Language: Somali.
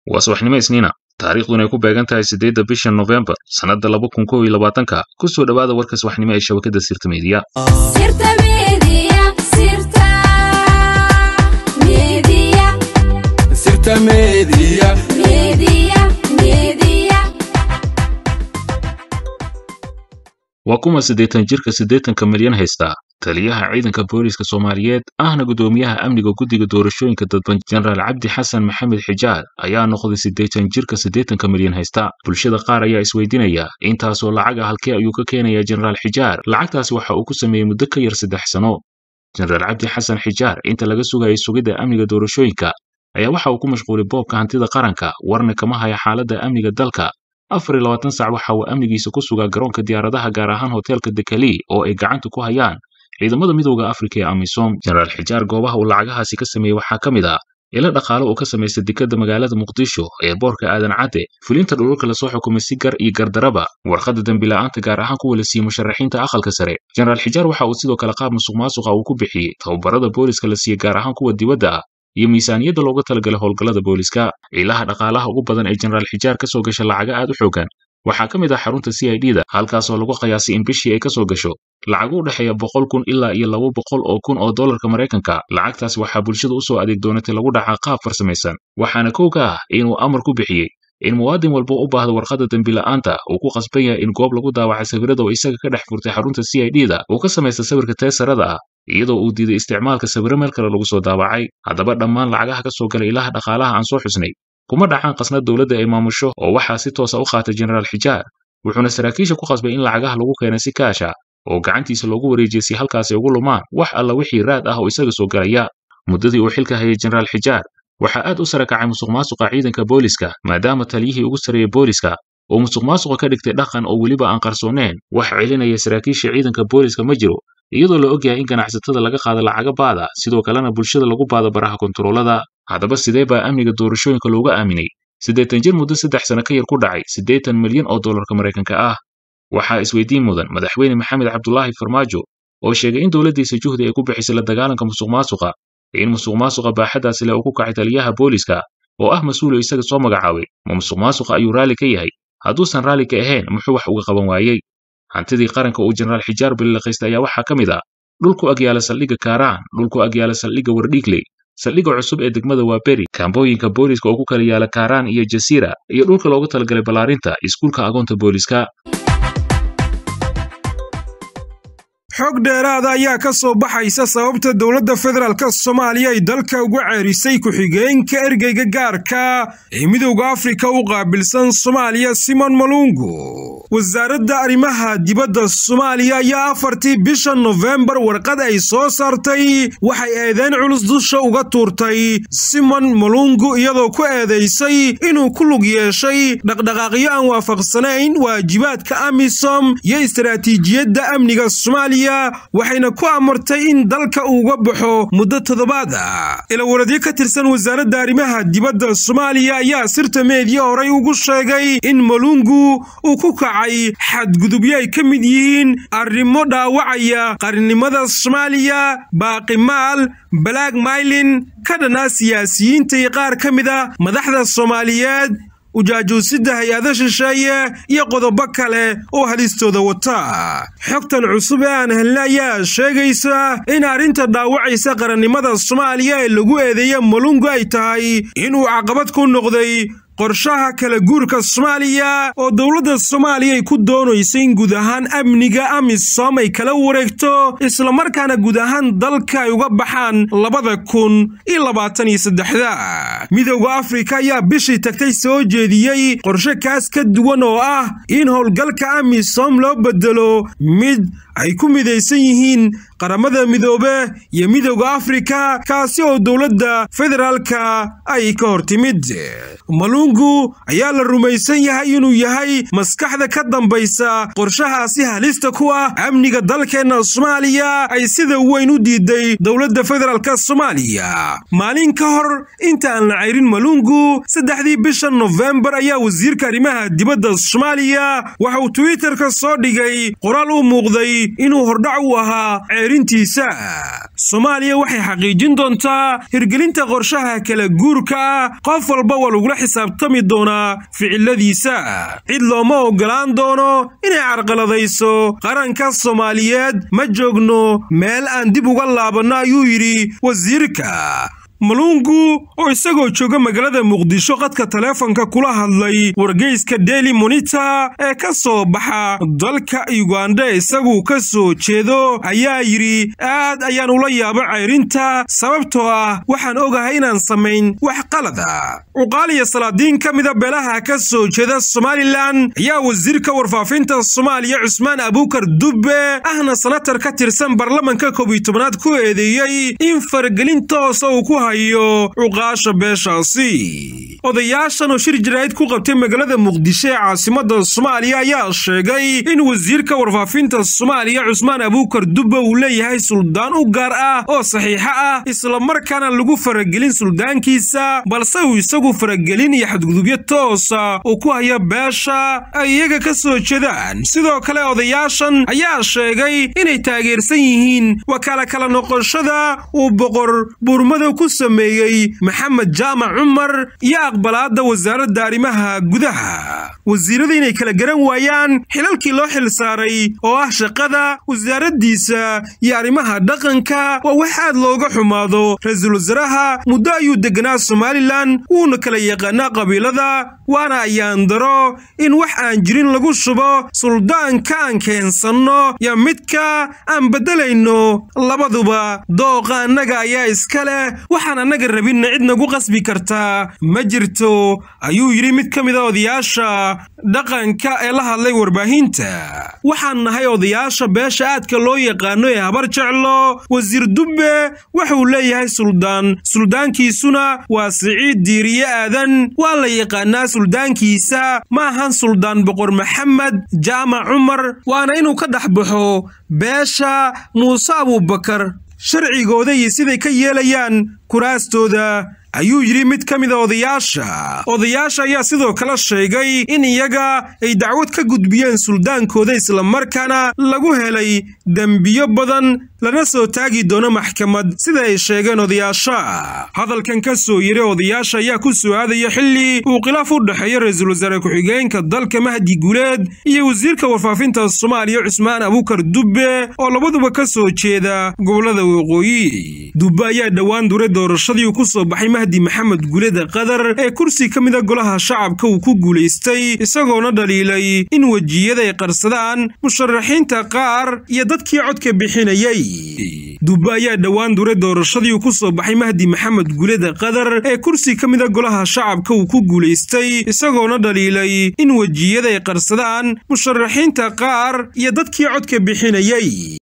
waa subaxnimo isniina taariikhduna ay ku beegan tahay siddeedda bisha nofembar sannadda laba kun kow iyo labaatanka ku soo dhowaada warka subaxnimo ee shabakadda sirta meediya waa kuma siddeetan jirka siddeetanka milyan haystaa taliyaha ciidanka booliiska soomaaliyeed ahna guddoomiyaha amniga guddiga doorashooyinka dadban jenaraal cabdi xasan maxamed xijaar ayaa noqday siddeetan jirka siddeetanka milyan haysta bulshada qaar ayaa isweydiinaya intaasoo lacaga halkee ayuu ka keenayaa jenaraal xijaar lacagtaasi waxa uu ku sameeyey muddo ka yar saddex sano jenaraal cabdi xasan xijaar inta laga sugayay sugidda amniga doorashooyinka ayaa waxa uu ku mashquulay boobka hantida qaranka warna kama haya xaaladda amniga dalka afar iyo labaatan sac waxa uu amnigiisa ku sugaa garoonka diyaaradaha gaar ahaan hoteelka dekali oo ay gacanta ku hayaan ciidamada midowda afrika ee amisom jenaraal xijaar goobaha uu lacagahaasi ka sameeyey waxaa ka mid ah ilo dhaqaale uu ka samaystay dekadda magaalada muqdisho ee boorka aadan cadde fulinta dhululka lasoo xukumay si gar iyo gardaraba warqadda dembila'aanta gaar ahaan kuwa la siiyey musharaxiinta aqalka sare jenaraal xijaar waxa uu sidoo kale qaab musuq maasuqa uu ku bixiyey tababarada booliska la siiyey gaar ahaan kuwa dibadda ah iyo miisaaniyadda looga talagalay howlgallada booliska ciilaha dhaqaalaha ugu badan ee jenaraal xijaar ka soo gasha lacaga aad u xoogan waxaa ka mid ah xarunta c i d da halkaasoo lagu qiyaasay in bishii ay ka soo gasho lacagu u dhexeeya boqol kun ilaa iyo laba boqol oo kun oo dollarka maraykanka lacagtaas waxaa bulshada u soo adeeg doonatay lagu dhacaa qaab farsamaysan waxaana kow ka ah inuu amar ku bixiyey in muwaadin walba u baahdo warqadda dembila'aanta uu ku qasban yahay in goob lagu daawacay sawirada oo isaga ka dhex furtay xarunta c i d da uu ka samaysta sawirka teesarada ah iyadoo uu diiday isticmaalka sawiro meel kale lagu soo daawacay haddaba dhammaan lacagaha ka soo galay ilaha dhaqaalaha aan soo xusnay kuma dhacaan qasnad dowladda ay maamusho oo waxaa si toosa u qaatay jenaraal xijaar wuxuuna saraakiisha ku qasbay in lacagaha lagu keenay si kaasha oo gacantiisa loogu wareejiyey si halkaasi ugu lumaan wax alla wixii raad ah oo isaga soo galaya muddadii uu xilka hayay jenaraal xijaar waxaa aad u sara kacay musuq maasuqa ciidanka booliska maadaama taliyihii ugu sarreeyey booliska oo musuq maasuqa ka dhigtay dhaqan oo weliba aan qarsooneen wax celinaya saraakiisha ciidanka booliska ma jiro iyadoo la ogyahay in ganacsatada laga qaado lacaga baada sidoo kalena bulshada lagu baado baraha kontaroolada haddaba sidee baa amniga doorashooyinka looga aaminay siddeetan jir muddo saddex sano ka yar ku dhacay siddeetan milyan oo dollarka maraykanka ah waxaa isweydiin mudan madaxweyne maxamed cabdulaahi farmaajo oo sheegay in dowladdiisa juhdi ay ku bixisay la dagaalanka musuq maasuqa in musuq maasuqa baaxaddaasi leh uu ku kacay taliyaha booliska oo ah mas-uul oo isaga soo magacaabay ma musuq maasuqa ayuu raalli ka yahay hadduusan raalli ka ahayn muxuu wax uga qaban waayey hantidii qaranka uu jenaraal xijaar bililaqaystay ayaa waxaa ka mid ah dhulku agyaala saldhigga kaaraan dhulku agyaala saldhigga wardhiigley saldhigga cusub ee degmada waa beri kaambooyinka booliska oo ku kala yaala kaaraan iyo jasiira iyo dhulka loogu talagalay ballaarinta iskuulka agoonta booliska xog dheeraada ayaa ka soo baxaysa sababta dowladda federaalka soomaaliya ay dalka uga ceerisay ku-xigeenka ergeyga gaarka ee midowda afrika u qaabilsan soomaaliya simon malungu wasaaradda arrimaha dibadda soomaaliya ayaa afartii bisha nofembar warqad ay soo saartay waxay eedeyn culus dusha uga tuurtay simon malungu iyadoo ku eedaysay inuu ku lug yeeshay dhaqdhaqaaqyo aan waafaqsanayn waajibaadka amisom iyo istaraatiijiyadda amniga soomaaliya waxayna ku amartay in dalka uuga baxo muddo toddobaad ah ilawaradyo ka tirsan wasaaradda arrimaha dibadda soomaaliya ayaa sirta meediya horay ugu sheegay in malungu uu ku kacay xadgudubyo ay ka mid yihiin arrimo dhaawacaya qarnimada soomaaliya baaqimaal balaag maylin ka dhanaa siyaasiyiinta iyo qaar ka mid a madaxda soomaaliyeed ujaajuusidda hay-ada shisheeye iyo qodobo kale oo halistooda wata xogtan cusub ee aan helna ayaa sheegaysa in arrinta dhaawacaysa qarannimada soomaaliya ee lagu eedeeya malungu ay tahay inuu caqabad ku noqday qorshaha kala guurka soomaaliya oo dowladda soomaaliya ay ku doonayso in guud ahaan amniga amisom ay kala wareegto islamarkaana guud ahaan dalka ay uga baxaan labada kun iyo labaatan iyo saddexda midowda afrika ayaa bishii tagtay soo jeediyey qorshe kaas ka duwan oo ah in howlgalka amisom loo bedelo mid ay ku midaysan yihiin qaramada midoobe iyo midowda afrika kaasi oo dowladda federaalka ay ka hor timid malungu ayaa la rumaysan yahay inuu yahay maskaxda ka dambaysa qorshahaasi halista ku ah amniga dalkeenna soomaaliya ay sida weyn u diiday dowladda federaalka soomaaliya maalin ka hor inta aan la ceyrin malungu saddexdii bisha nofembar ayaa wasiirka arrimaha dibadda soomaaliya waxa uu twitterka soo dhigay qoraal u muuqday inuu hordhac u ahaa ceerintiisa soomaaliya waxay xaqiijin doontaa hirgelinta qorshaha kala guurka ah qof walba waa lagula lagula xisaabtami doonaa ficiladiisa cid looma oggolaan doono inay carqaladayso qaranka soomaaliyeed ma joogno meel aan dib uga laabanno ayuu yidhi wasiirka malungu oo isagoo jooga magaalada muqdisho qadka taleefonka kula hadlay wargeyska daily monita ee ka soo baxa dalka uganda isaguu ka soo jeedo ayaa yidhi aad ayaan ula yaabo cayrinta sababtoo ah waxaan ogahay inaan samayn wax qalada cuqaaliya salaadiin ka mida beelaha ka soo jeeda somalilan ayaa wasiirka warfaafinta soomaaliya cusmaan abuukar dubbe ahna sanatar ka tirsan baarlamanka koob iyo tobanaad ku eedeeyey in faragelin toosa uu ku cuqaasha beeshaasi odayaashan oo shir jaraa'id ku qabtay magaalada muqdisho ee caasimada soomaaliya ayaa sheegay in wasiirka warfaafinta soomaaliya cusmaan abuukar dubbe uu leeyahay suldaan u gaar ah oo saxiixo ah islamarkaana lagu faragelin suldaankiisa balse uu isagu faragelin iyo xadgudubyo toosa uu ku haya beesha ay iyaga ka soo jeedaan sidoo kale odayaashan ayaa sheegay inay taageersan yihiin wakaala kala noqoshada uu boqor buurmada ku sameeyey maxamed jaamac cumar iyo aqbalaadda wasaaradda arrimaha gudaha wasiirada inay kala garan waayaan xilalkii loo xil saaray oo ah shaqada wasaaraddiisa iyo arrimaha dhaqanka waa wax aad looga xumaado ra-iisul wasaaraha muddo ayuu deganaa somalilan wuuna kala yaqaanaa qabiilada waana ayaandaro in wax aan jirin lagu shubo suldaanka aan keensanno iyo midka aan beddelayno labaduba dooqa annaga ayaa iska leh waxaan annaga rabinna cid nagu qasbi kartaa ma jirto ayuu yidhi mid ka mid a odayaasha dhaqanka ee la hadlay warbaahinta waxaan nahay odayaasha beesha aadka loo yaqaano ee habar jeclo wasiir dubbe wuxuu leeyahay suldaan suldaankiisuna waa siciid diiriye aadan waa la yaqaanaa suldaankiisa ma ahan suldaan boqor maxamed jaamac cumar waana inuu ka dhex baxo beesha muuse abuubakar sharcigooda iyo siday ka yeelayaan kuraastooda ayuu yidhi mid ka mida odayaasha odayaasha ayaa sidoo kale sheegay in iyaga ay dacwad ka gudbiyeen suldaankooda islamarkaana lagu helay dembiyo badan lana soo taagi doono maxkamad sida ay sheegeen odayaasha hadalkan ka soo yiri odayaasha ayaa ku soo aadaya xilli uu khilaaf u dhexeeya ra-iisul wasaare ku-xigeenka dalka mahdi guuleed iyo wasiirka warfaafinta soomaaliya cusmaan abuukar dubbe oo labaduba ka soo jeeda gobolada waqooyi dubbe ayaa dhowaan duray doorashadii uu ku soo baxay mahdi maxamed guuleda qadar ee kursi ka mida golaha shacabka uu ku guulaystay isagoona dhaliilay in wejiyada ay qarsadaan musharaxiinta qaar iyo dadkii codka bixinayay dubbe ayaa dhowaan duray doorashadii uu ku soo baxay mahdi maxamed guuleda qadar ee kursi ka mida golaha shacabka uu ku guulaystay isagoona dhaliilay in wejiyada ay qarsadaan musharaxiinta qaar iyo dadkii codka bixinayay